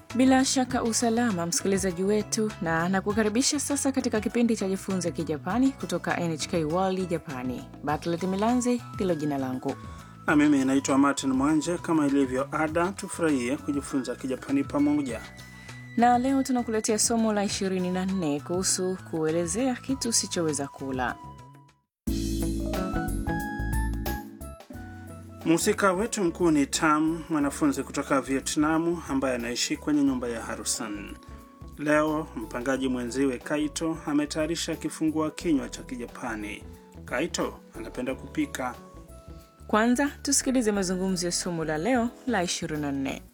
Bila shaka usalama, msikilizaji wetu, na nakukaribisha sasa katika kipindi cha Jifunze Kijapani kutoka NHK World Japani. Bartlet Milanzi ndilo jina langu. Na mimi naitwa Martin Mwanje. Kama ilivyo ada, tufurahie kujifunza Kijapani pamoja. Na leo tunakuletea somo la 24 kuhusu kuelezea kitu usichoweza kula. Mhusika wetu mkuu ni Tam, mwanafunzi kutoka Vietnamu ambaye anaishi kwenye nyumba ya Harusan. Leo mpangaji mwenziwe Kaito ametayarisha kifungua kinywa cha Kijapani. Kaito anapenda kupika. Kwanza tusikilize mazungumzo ya somo la leo la 24.